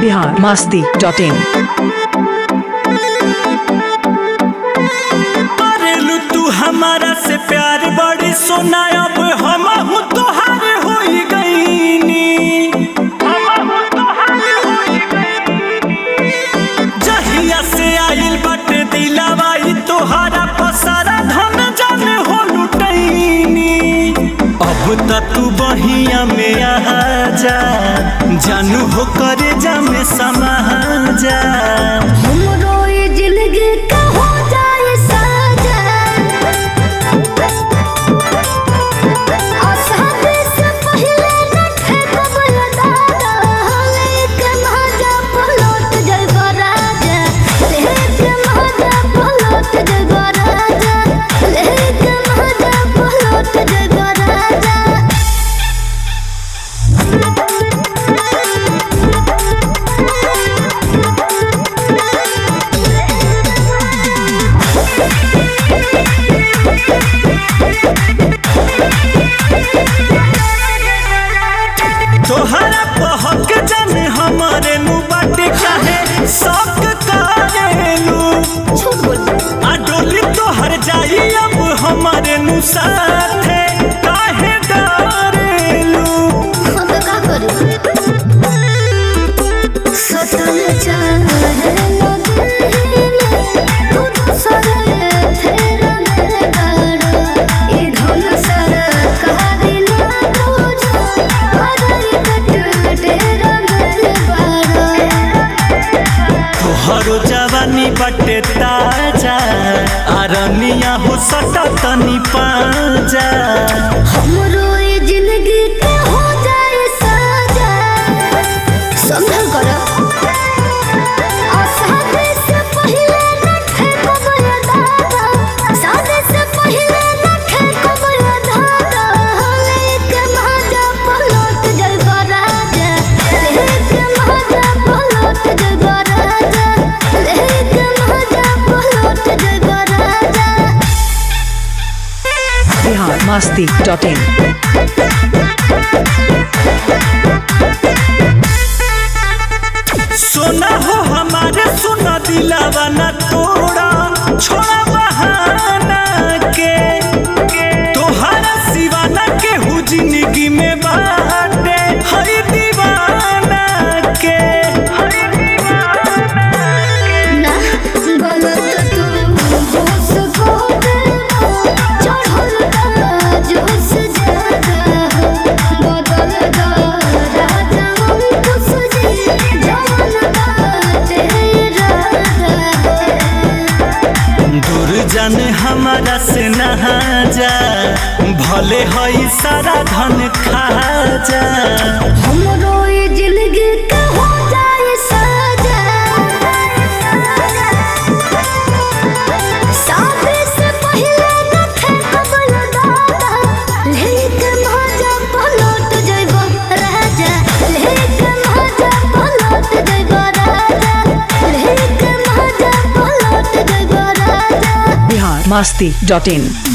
Bihar Masti dot इन करेलू तू हमारा से प्यार बड़ी सोना अब हम हूँ तोहार हो गईनी जहिया से आइल बाटे दिलावा ई तोहारा पसारा धन जन हो लुटैनी अब त तू बहिया में आ जा जानू हो करे जा में समा जा हमरो ये जिंदगी का हो जाए साजन आसानी से पहले न ठेकब दादा लेके महाजा पलट जइबो राजा लेके महाजा पलट जइबो राजा लेके महाजा पलट जइबो राजा तोहरा पहक जाने हमारे नु बाटे काहे शौक करेलू झूठ बोल आ डोली तोहर जाई अब हमारे नु साथे काहे डरेलू हम तो का करी सतन चाहे नदिले तू तो सरे फेर मेरे गाड़ो ई धुन सर कहानी ना तुझो हरई कट तेरा मेरे बाड़ो तोहरो जवानी बाटे ताजा आरनिया हो सटा तनी पाजा हमरो ये जिंदगी के हो जाए साजा संभल करो शादी से पहले न ठेकब ये दादा शादी से पहले न ठेकब ये दादा लेके महाजा पलट जइबो राजा लेके महाजा पलट जइबो राजा लेके महाजा पलट जइबो राजा बिहार मास्ती डॉट इन सोना हो हमारे सोना दिलावा ना तोड़ा छोड़ा बहाना के तोहरा सिवाना के हु जिंदगी में बाटे हरी दीवाना के ना गलत तू जोश को देना चढ़ल का जोश ज्यादा बदल दा राजा हम खुश जी जवन बाटे राजा दूर जाने हमारा से नहा जा भले हई सारा धन खा जा हमरो ये जिंदगी का हो जाए साजा शादी से पहले न ठेकब दादा लेके महाजा पलट जइबो राजा लेके महाजा पलट जइबो राजा लेके महाजा पलट जइबो राजा बिहार मास्ती डॉट इन